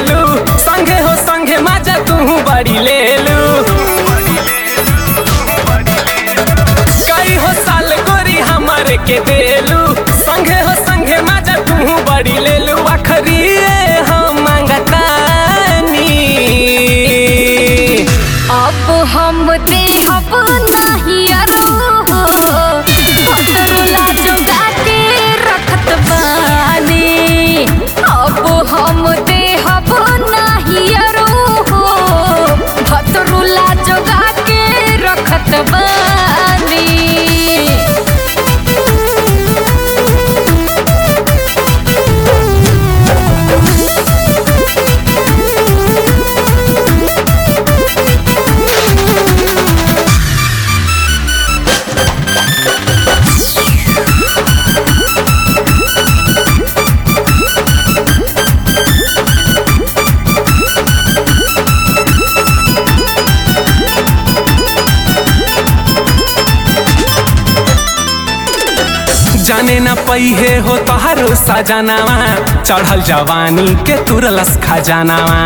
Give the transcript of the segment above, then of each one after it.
देलू संगे हो संगे माजा तू बड़ी लेलू कई हो साल गोरी हमारे के देलू संगे हो संगे माजा तू बड़ी लेलू आखरी रे हम मांगतानी अब हम देहब नाही अरो भतरुला जोगा के रखत बानी अब हम देहब नाही अरो भतरुला जोगा के रखत बानी जाने न पइहे हो तोहारो सजनावा चढ़ल जवानी के तुरलस खजानावा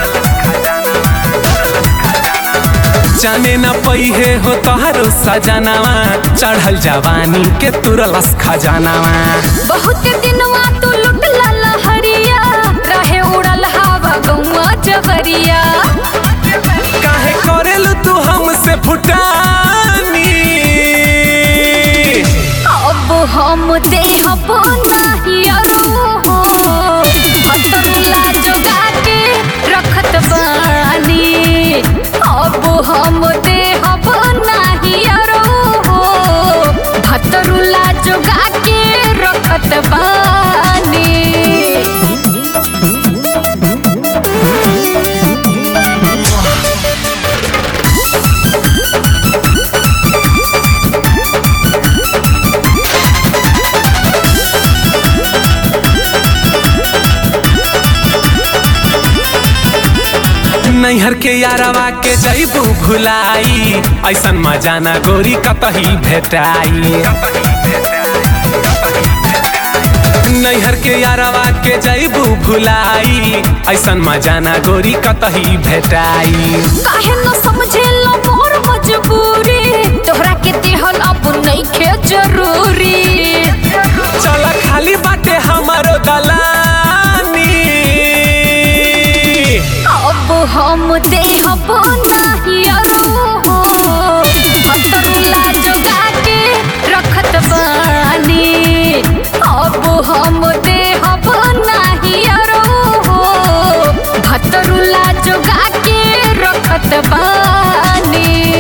जाने न पइहे हो तोहारो सजनावा चढ़ल जवानी के तुरलस खजानावा बहुत दिनवा तू लुटला लहरिया रहे उड़ल हवा गौवा जवरिया काहे करेलू तू हमसे फुटानी अब हम देहब नाही अरो भतरुला जोगा के रखत बानी अब हम देहब नाही अरो भतरुला जोगा के रखत बानी नैहर के यारवा के जैबू भुलाई ऐसन मजा ना गोरी कतही भेटाई नैहर के यारवा के जैबू भुलाई ऐसन मजा ना गोरी कतही भेटाई काहे न समझेला मोर मजबूरी तोहरा के देहल अब नइखे जरूरी चल खाली बाटे हमारो दलानी अब हम देहब नाही अरो भतरुला जोगा के रखत बानी अब हम देहब नाही अरो भतरुला जोगा के रखत बानी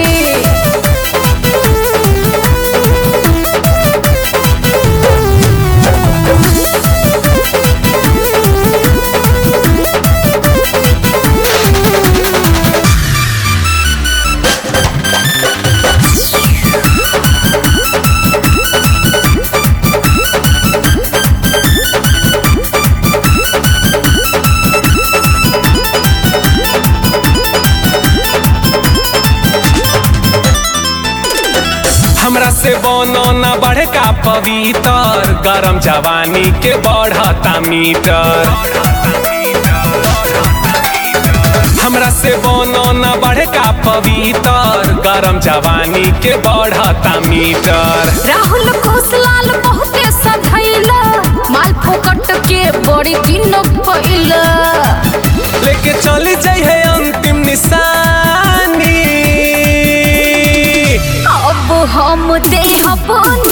हमरा से बनो न बढ़े का पवित्र गरम जवानी के बढ़ता मीटर हमरा से बनो न बढ़े का पवित्र गरम जवानी के बढ़ता मीटर राहुल घोषलाल बहुते सधैला माल फोकट के बड़ी दिन भइला लेके चली जाइ है अंतिम निशानी अब हम देहब